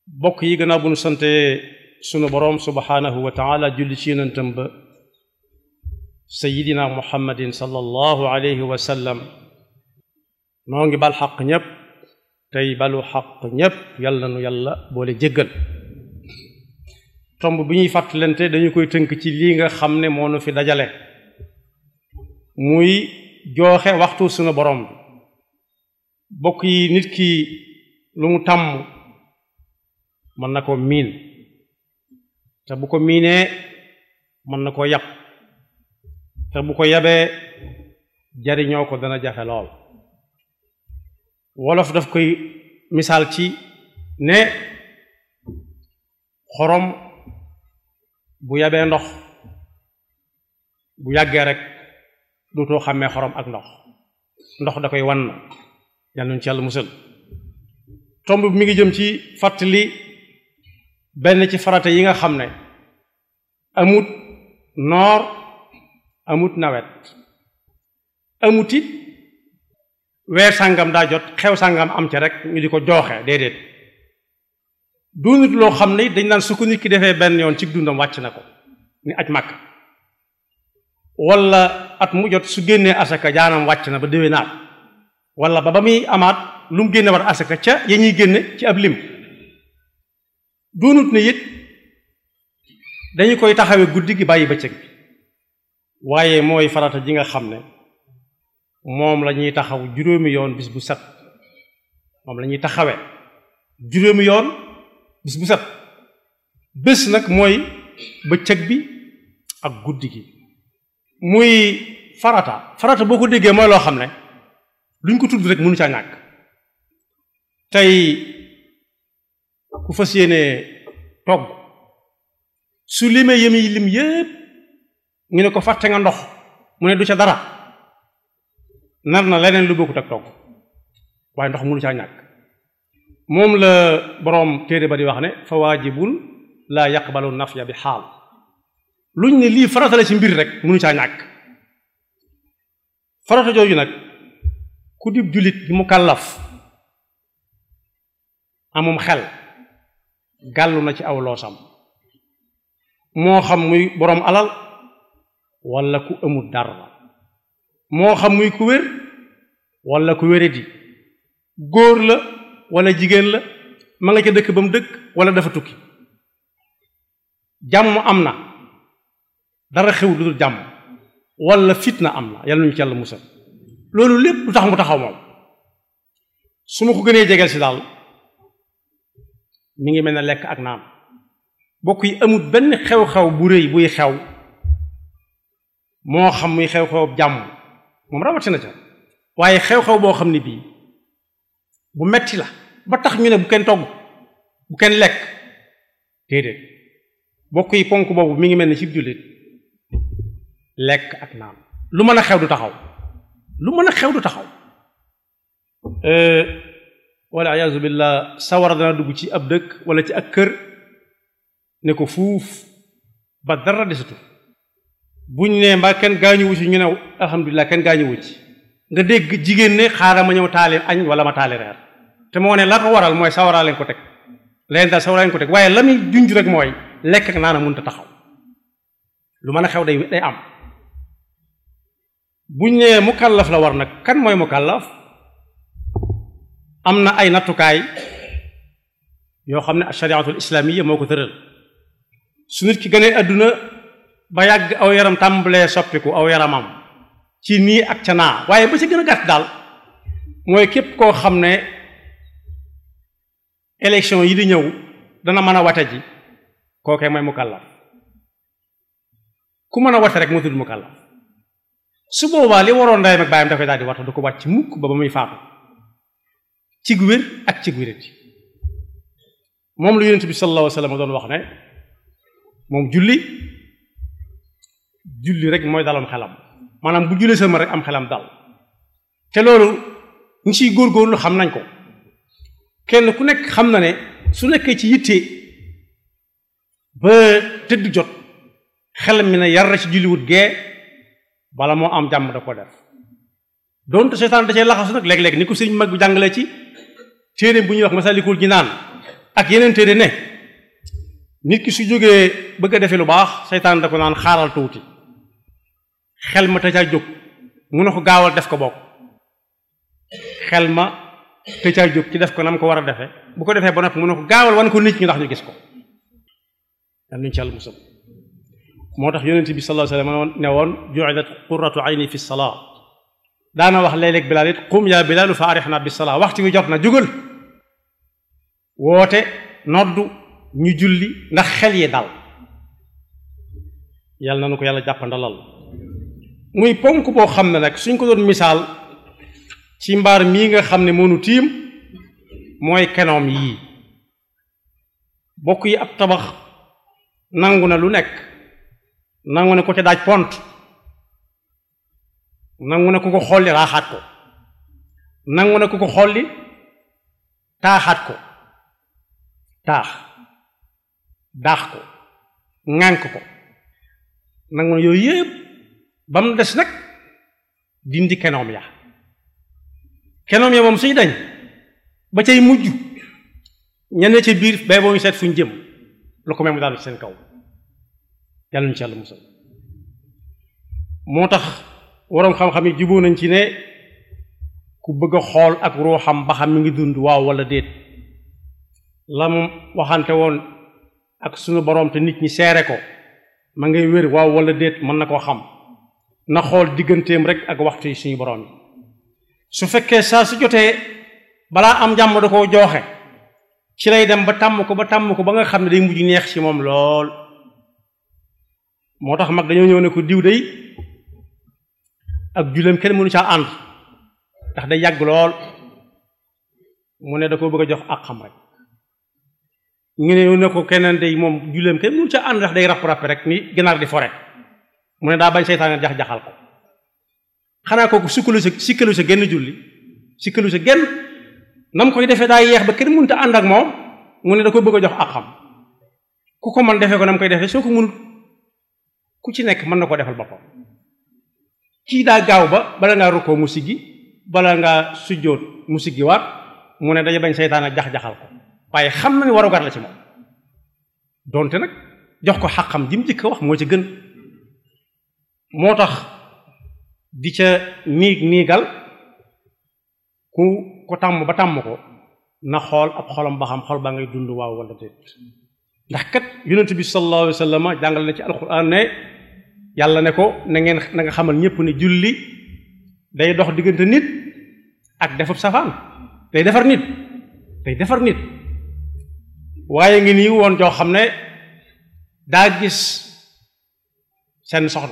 bokk yi gannaaw bu nu sante sunu boroom subhaanahu wa taala julli ci yonentam ba sayidina muhammadin sallallahu alayhi wa sallam noo ngi bal xaq ñépp tey balu xaq ñépp yàlla nu yàlla boole jéggal tomb bi ñuy fàttalante dañu koy tënk ci lii nga xam ne moo nu fi dajale muy jooxe waxtu sunu boroom bi bokk yi nit ki lu mu tàmm mën na ko miin te bu ko miinee mën na ko yàpp te bu ko yabee jariñoo ko dana jafe lool wolof daf koy misaal ci ne xorom bu yabee ndox bu yàggee rek dootoo xàmmee xorom ak ndox ndox da koy wan yàlla nañu ci yàlla musal tomb bi mi ngi jëm ci fàttali benn ci farata yi nga xam ne amut noor amut nawet amut it weer sàngam daa jot xew sàngam am ca rek ñu di ko jooxe déedéet doonut loo xam ne dañ naan su ko nit ki defee benn yoon ci dundam wàcc na ko ni aj màkk wala at mu jot su génnee asaka jaanam wàcc na ba déwee naat wala ba ba muy amaat lu mu génne war asaka ca ya ñuy génne ci ab lim doonut ne it dañu koy taxawee guddi gi bàyyi bëccëg bi waaye mooy farata ji nga xam ne moom la ñuy taxaw juróomi yoon bis bu set moom la ñuy taxawee juróomi yoon bis bu set bés nag mooy bëccëg bi ak guddi gi muy farata farata boo ko déggee mooy loo xam ne luñ ko tudd rek mënu caa ñàkk tey ku fas yéene togg su limee yemi lim yépp ñu ne ko fàtte nga ndox mu ne du ca dara nar na leneen lu bokkut ak togg waaye ndox mënu caa ñàkk moom la boroom téere ba di wax ne fa waajibun laa yaqbalu nafya bi xaal luñ ne lii farata la ci mbir rek mënu caa ñàkk farata jooju nag ku dib jullit bi mu kàllaf amum xel gàllu na ci aw loosam moo xam muy boroom alal walla ku amul dara moo xam muy ku wér walla ku wéradi góor la walla jigéen la ma nga ca dëkk ba mu dëkk walla dafa tukki jàmm am na dara xew lu dul jàmm walla fitna am na yàlla nañu ci yàlla musal loolu lépp lu tax mu taxaw moom su ma ko gënee jegeel si daal mi ngi mel ne lekk ak naan bokk yi amul benn xew-xew bu rëy buy xew moo xam muy xew-xew jàmm moom rawatina ca waaye xew-xew boo xam ne bii bu metti la ba tax ñu ne bu kenn togg bu kenn lekk déedéet bokk yi ponk boobu mi ngi mel ne ci jullit lekk ak naan lu mën a xew du taxaw lu mën a xew du taxaw walla iyaazu billah sawara dana dugg ci ab dëkk walla ci ak kër ne ko fuuf ba dara desatu buñ ne mbaa kenn gaañuwu ci ñu ne alhamdulilah kenn gaañuwu ci nga dégg jigéen ne xaaral ma ñëw taali añ wala ma taali reer te moo ne la ko waral mooy sawaraa leen ko teg leen daal sawaraa leen ko teg waaye la muy junj rek mooy lekk ak naana mënut a taxaw lu mën a xew day day am buñ ne mukallaf la war nag kan mooy mukallaf am na ay nattukaay yoo xam ne ashariatul islaamiya moo ko tëral su nit ki gënee àdduna ba yàgg aw yaram tàmbalee soppiku aw yaramam ci nii ak ca naa waaye ba ci gën a gàtt daal mooy képp koo xam ne élection yi di ñëw dana mën a wate ji kookee mooy mukallaf ku mën a wate rek moo tudd mukallaf su boobaa li waroon ndeyam ak baayam dafay daal di wata du ko wàcc mukk ba ba muy faatu cig wér ak cig wérati moom la yonent bi sallallahu alayhi wa sallam doon wax ne moom julli julli rek mooy daloon xelam maanaam bu jullee sama rek am xelam dal te loolu ñu ciy góorgóorlu xam nañ ko kenn ku nekk xam na ne su nekkee ci yitte ba tëdd jot xelam mi ne yar ci julliwut gee bala moo am jàmm da ko def doonte seytaan da cee laxasu nag léeg-léeg ni ko sëñ mag bi jàngale ci téere bu ñuy wax masalikul jinaan ak yeneen téere ne nit ki su jógee bëgg a defe lu baax seytaan da ko naan xaaral tuuti xel ma te caa jóg mu ne ko gaawal def ko bokk xel ma te caa jóg ci def ko nam ko war a defe bu ko defee ba noppi mu ne ko gaawal wan ko nit ñi ndax ñu gis ko yal nañu ci yàlla musal moo tax yonent bi sallallahu alayhi wasallam ne woon ju'ilat qurratu ayni fi salaa daana wax léeg-léeg bilaal it qum yaa bilaalu fa arixna bi salaa waxtu wi jot na jugal woote noddu ñu julli ndax xel yi dal yàlla na nu ko yàlla jàppandalal muy ponk boo xam ne nag suñ ko doon misaal ci mbaar mii nga xam ne moonu tiim mooy kenoom yii bokk yi ab tabax nangu na lu nekk nangu ne ko ca daaj pont nangu ne ku ko xolli raaxaat ko nangu ne ku ko xolli taaxaat ko taax daax ko ŋànk ko nangu ne yooyu yëpp ba mu des nag dindi kenoom ya kenoom ya moom suy dañ ba cay mujj ñenn ca biir bay boo ñu seet fuñ jëm lu ko may mu daal ci seen kaw yàlla ñu ci yàlla musal moo tax waroom xam-xam yi juboo nañ ci ne ku bëgg a xool ak ruuxam ba xam mi ngi dund waaw wala déet la mu waxante woon ak sunu boroom te nit ñi seere ko ma ngay wér waaw wala déet mën na koo xam na xool digganteem rek ak waxtu yi suñu boroom yi su fekkee saa su jotee balaa am jàmm da koo jooxe ci lay dem ba tàmm ko ba tàmm ko ba nga xam ne day mujj neex ci moom lool moo tax mag dañoo ñëw ne ko diw day ak julleem kenn mënu caa ànd ndax day yàgg lool mu ne da ko bëgg a jox ak xam rek ñu ne ne ko keneen day moom julleem kenn mënu caa ànd ndax day rapp-rapp rek ni ginaar di fore mu ne daa bañ seytaane jax-jaxal ko xanaa kooku sikkalu sa sikkalu sa genn julli sikkalu sa genn nam koy defee daa yeex ba kenn mënut a ànd ak moom mu ne da ko bëgg a jox ak xam ku ko mën defee ko nam koy defee soo ko mënut ku ci nekk mën na ko defal boppam kii daa gaaw ba bala ngaa rukkoo mu siggi bala ngaa sujjóot mu siggi waat mu ne dañu bañ seytaane jax-jaxal ko waaye xam na ni warugar la ci moom donte nag jox ko xaqam jim jëkk wax moo ci gën moo tax di ca niig niigal ku ko tàmm ba tàmm ko na xool ab xolam ba xam xol baa ngay dund waaw wala déet ndax kat yonent bi sallallahu alayhi wa sallam jàngal na ci alquran ne yàlla ne ko na ngeen na nga xamal ñépp ne julli day dox diggante nit ak defub safaan day defar nit day defar nit waaye ngi nii woon joo xam ne daa gis seen soxna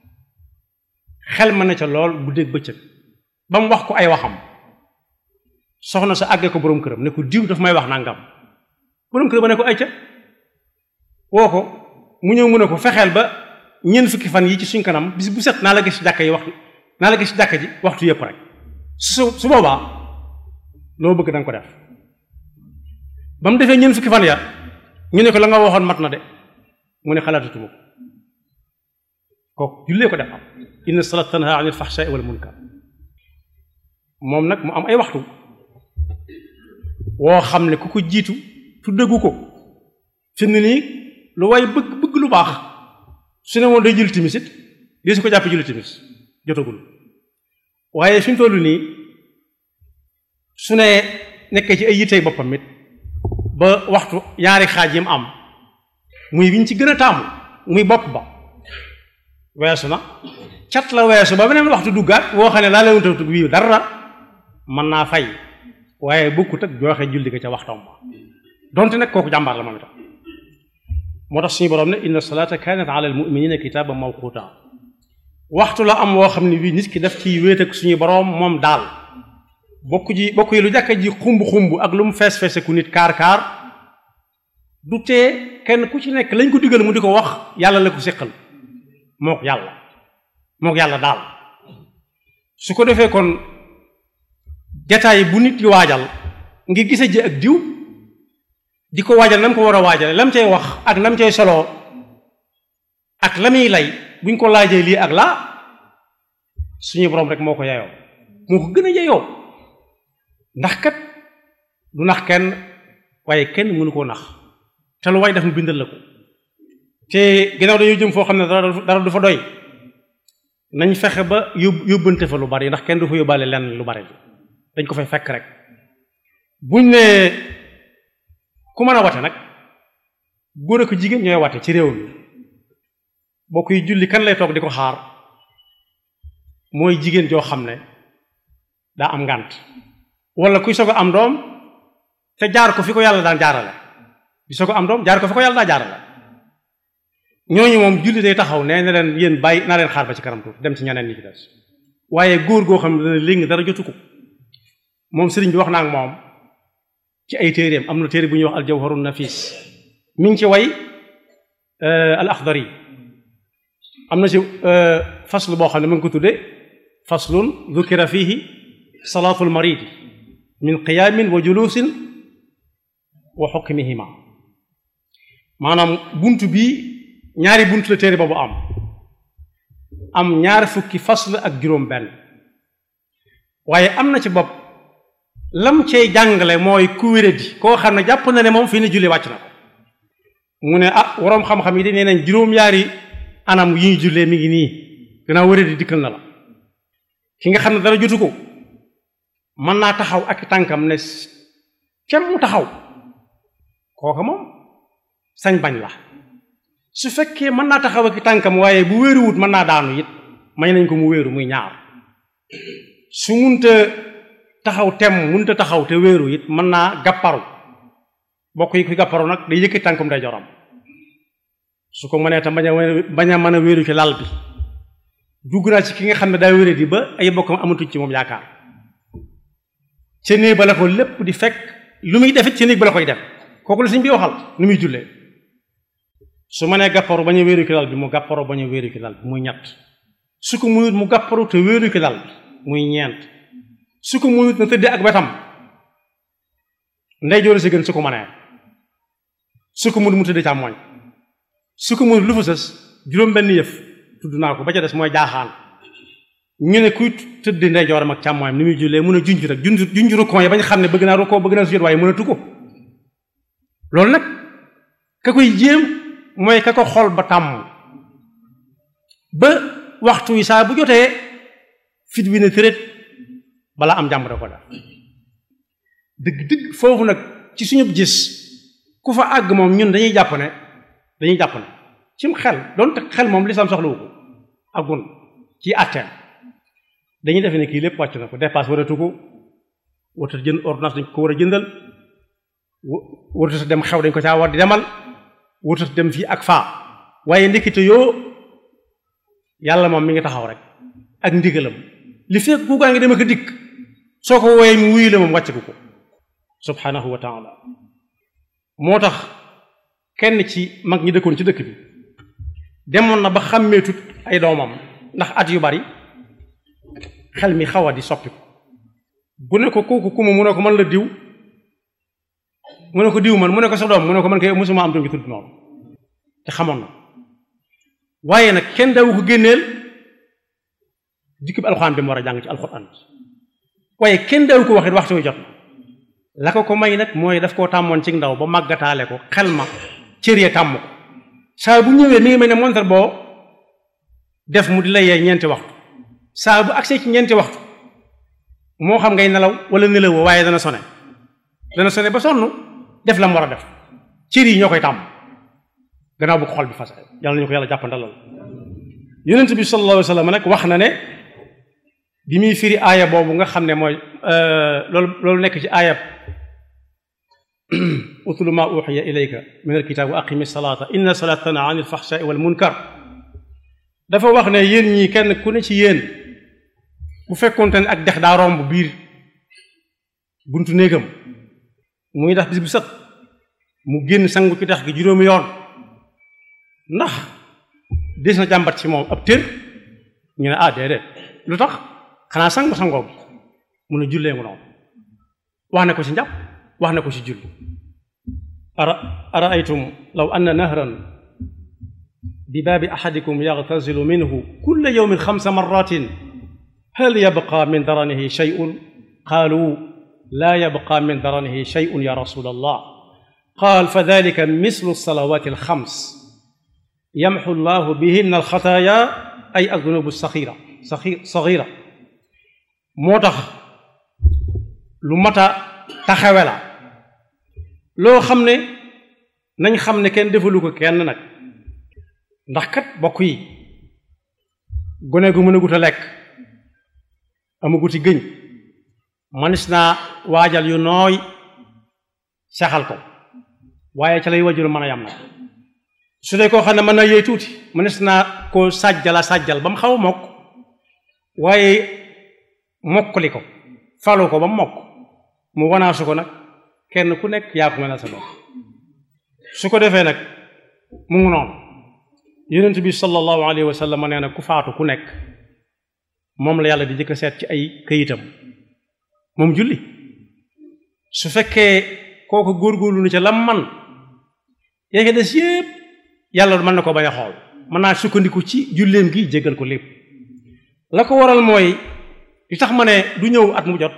xel ma ne ca lool guddeeg bëccëg ba mu wax ko ay waxam soxna sa àggee ko boroom këram ne ko diw daf may wax nangam boroom këram ba ne ko ay ca woo ko mu ñëw mu ne ko fexeel ba ñeent fukki fan yi ci suñ kanam bis bu set naa la gis ci jàkka yi waxtu naa la gis ci jàkka ji waxtu yëpp rek su su boobaa loo bëgg da nga ko def ba mu defee ñeent fukki fan ya ñu ne ko la nga waxoon mat na de mu ne xalaatatuma ko kooku jullee ko def am inna salat tanha anil fahsha'i wal munkar moom nag mu am ay waxtu woo xam ne ku ko jiitu tuddagu ko fi mu nii lu way bëgg bëgg lu baax su ne woon day julli timis it di su ko jàpp julli timis jotagul waaye fi mu toll nii su ne nekkee ci ay yittey boppam it ba waxtu ñaari xaaj yi mu am muy wiñ ci gën a taamu muy bopp ba weesu na cat la weesu ba beneen waxtu duggaat woo xam ne laa leen tawtu wii dara mën naa fay waaye bokkut ak joxe julli ga ca waxtam ba donte nag kooku jàmbaar la moom itam moo tax suñu borom ne inna salaata kanat ala almuminina kitaaban mawquta waxtu la am woo xam ne bii nit ki daf ciy wéet ak suñu borom moom daal bokk ji bokk yi lu jàkka ji xumb xumb ak lu mu fees feese ku nit kaar kaar du tee kenn ku ci nekk lañ ko digal mu di ko wax yàlla la ko séqal mook yàlla mook yàlla daal su ko defee kon jataay bu nit di waajal ngir gise ji ak diw di ko waajal na mu ko war a waajale lam cay wax ak nam cay soloo ak la muy lay buñ ko laajee lii ak laa suñu borom rek moo ko yeyoo moo ko gën a yeyoo ndax kat du nax kenn waaye kenn mënu koo nax te lu waay def mu bindal la ko te ginnaaw dañoo jëm foo xam ne dara dara du fa doy nañ fexe ba yób yóbbante fa lu bari ndax kenn du fa yóbbaale lenn lu bari dañ ko fay fekk rek buñ ne ku mën a wate nag góor ak jigéen ñooy wate ci réew mi bokk yi julli kan lay toog di ko xaar mooy jigéen joo xam ne daa am ngànt wala kuy soog a am doom te jaar ko fi ko yàlla daan jaarale di soog a am doom jaar ko fi ko yàlla daan jaarale ñooñu moom julli day taxaw nee na leen yéen bàyyi naa leen xaar ba ci kanam tuuti dem ci ñeneen ñi ci des waaye góor goo xam ne dana léegi dara jotu ko moom sëriñ bi wax naa ak moom ci ay téeréem am na téere bu ñuy wax aljawharun nafis mi ngi ci way al axdari am na ci faslu boo xam ne mu ngi ko tudde faslun dukira fihi salaatul maridi min qiyaamin wa julusin wa xukmihima maanaam bunt bi ñaari bunt la téere boobu am am ñaar fukki fasl ak juróom benn waaye am na ci bopp lam cey jàngale mooy ku wéradi koo xam ne jàpp na ne moom fii ne julli wàcc na ko mu ne ah waroom xam-xam yi de nee nañ juróom-ñaari anam yi ñu jullee mi ngi nii gannaaw wéradi dikkal na la ki nga xam ne dara jotu ko mën naa taxaw ak tànkam ne kem mu taxaw kooka moom sañ bañ la su fekkee mën naa taxaw ak tànkam waaye bu wéeruwut mën naa daanu it may nañ ko mu wéeru muy ñaar su munta taxaw tem munta taxaw te wéeru it mën naa gàpparu bokk yi kuy gàpparu nag day yëkkati tànkum day joram su ko mënee tam bañ a bañ a mën a wéeru ci lal bi dugg naa ci ki nga xam ne daa wéré di ba ay bokkam amatuñ ci moom yaakaar ca néeg ba la ko lépp di fekk lu muy defit ca néeg ba la koy def kooku la suñ bi waxal nu muy jullee su ma nee gàpparu bañ a wéeru ki lal bi mu gàpparu bañ a wéeru ki lal bi muy ñett su ko muyut mu gàpparu te wéeru ki lal bi muy ñeent su ko muyut na tëddee ak wetam ndey joori si gën su ko mënee su ko mënut mu tëddee càmmooñ su ko mënut lu fa sës juróom benn yëf tudd naa ko ba ca des mooy jaaxaan ñu ne kuy tëddee ndey jooram ak càmmooñam ni muy jullee mën a junj rek junj junj rukkoo yi bañ xam ne bëgg naa rukkoo bëgg naa sujjóot waaye mënatu ko loolu nag ka koy jéem mooy ka ko xol ba tàmm ba waxtu yi saa bu jotee fit wi ne tërét balaa am jàmm da ko def dëgg-dëgg foofu nag ci suñu gis ku fa àgg moom ñun dañuy jàpp ne dañuy jàpp ne cim xel doonte xel moom lislaam soxlawu ko agun ci atteem dañuy defe ne kii lépp wàcc na ko dépasse waratu ko warata jënd ordonnance dañ ko war a jëndal warata dem xew dañ ko caa war di demal warata dem fii ak faa waaye ndekete yoo yàlla moom mi ngi taxaw rek ak ndigalam li fekk ku gaa ngi dem ak dikk soo ko wooyee mu wuyu la moom wàcc ko subhanahu wa taala moo tax kenn ci mag ñi dëkkoon ci dëkk bi demoon na ba xàmmeetut ay doomam ndax at yu bari xel mi xaw a di soppi ko bu ne ko kooku kuma mu ne ko man la diw mu ne ko diw man mu ne ko sa doom mu ne ko man kay mosuma am doom ji tudd noonu te xamoon na waaye nag kenn dawu ko génneel dikk bi alxuraan bi mu war a jàng ci alxuraan waaye kenn dawu ko waxit waxtu wi jot na la ko ko may nag mooy daf koo tàmmoon ci ndaw ba màggataale ko xel ma cër ya tàmm ko saa bu ñëwee mi ngi mel ne montar boo def mu di la yee ñeenti waxtu saa bu agsee ci ñeenti waxtu moo xam ngay nelaw wala nelawoo waaye dana sone dana sone ba sonn def la mu war a def cër yi ñoo koy tàmm gannaaw bu ko xol bi fas yàlla nañu ko yàlla jàppandalal yonent bi sallallahu alayhi wa sallam nag wax na ne bi muy firi aaya boobu nga xam ne mooy loolu loolu nekk ci aayab utlu ma uxiya ilayka min alkitab wa aqimi salata inna salata tana an alfaxshaai wal munkar dafa wax ne yéen ñii kenn ku ne ci yéen bu fekkoonte ne ak dex daa romb biir buntu néegam muy ndax bis bu set mu génn sangu ci dex gi juróomi yoon ndax des na jàmbat ci moom ab tër ñu ne ah déedéet lu tax xanaa sangu sangoo bi mun a jullee mu noonu wax na ko ci njàpp wax na ko ci julli ara araaytum law anna nahran bi baabi ahadikum yagtasilu minhu kulla yawmin xamsa marratin hal yabqa min daranihi shay'un qaalu laa yabqa min daranihi shay'un ya rasul allah qaal fa dalika mislu salawaati alxams yamxu llahu bihinna alxataaya ay adunubu saxira saxira moo tax lu mat a taxawe la loo xam ne nañ xam ne kenn defalu ko kenn nag ndax kat bokk yi gone gu mën a gut a lekk amaguti gëñ manis naa waajal yu nooy saxal ko waaye ca lay wajur mën a yam nag su dee koo xam ne mën na yooy tuuti manis naa koo sàjjala sàjjal ba mu xaw a mokk waaye mokkali ko falu ko ba mu mokk mu wanaasu ko nag kenn ku nekk yaa ko mënal sa bopp su ko defee nag mu ngi noonu yonent bi sallallahu alayhi wa sallam nee na ku faatu ku nekk moom la yàlla di jëkk seet ci ay këyitam moom julli su fekkee kooku góorgóorlu na ca lam man yaa ngi des yépp yàlla mën na ko bañ a xool mën naa sukkandiku ci julleem gi jéggal ko lépp la ko waral mooy li tax ma ne du ñëw at mu jot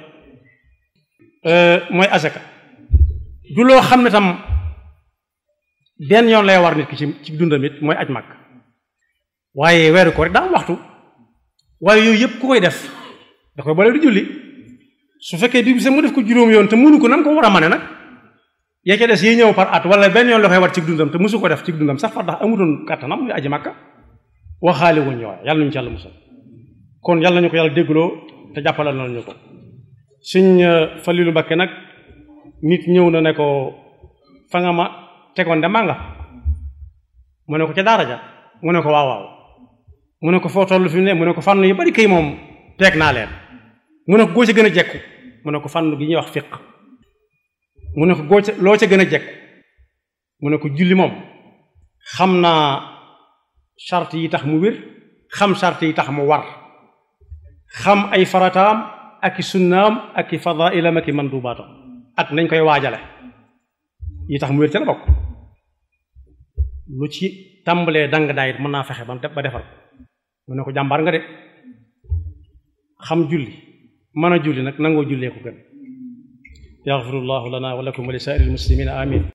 mooy asaka du loo xam ne tam benn yoon lay war nit ki ci ci dundam it mooy aj mag waaye weeru ko rek daa am waxtu waaye yooyu yëpp ku koy def da koy boole di julli su fekkee bi sa mu def ko juróom yoon te mënu ko nam ko war a mane nag yaa ca des yi ñëw par at wala benn yoon la koy war ci dundam te mësu ko def ci dundam sax far ndax amutoon kàttanam muy aji màkka waxaale wuñ ñooy yàlla nañu ci yàlla musal kon yàlla nañu ko yàlla déggloo te jàppalal nañu ko suñ Falilu Mbakke nag nit ñëw na ne ko fa nga ma tegoon de maa nga mu ne ko ca daara ja mu ne ko waaw waaw mu ne ko foo toll fi mu ne mu ne ko fànn yu bari kay moom teeg naa leen mu ne ko goo ca gën a jekku mu ne ko fànn gi ñuy wax fiq mu ne ko goo ca loo ca gën a jekku mu ne ko julli moom xam naa charte yi tax mu wér xam charte yi tax mu war xam ay farataam ak i sunnaam ak i fadailam ak i mandubaatam ak nañ koy waajale yi tax mu wér ca la bokk lu ci tàmbalee dang daayit mën naa fexe ba ba defar mu ne ko jàmbaar nga de xam julli mën a julli nag nangoo jullee ko gën yaxfirullahu lana wa lakum wa li saa'iril muslimina amin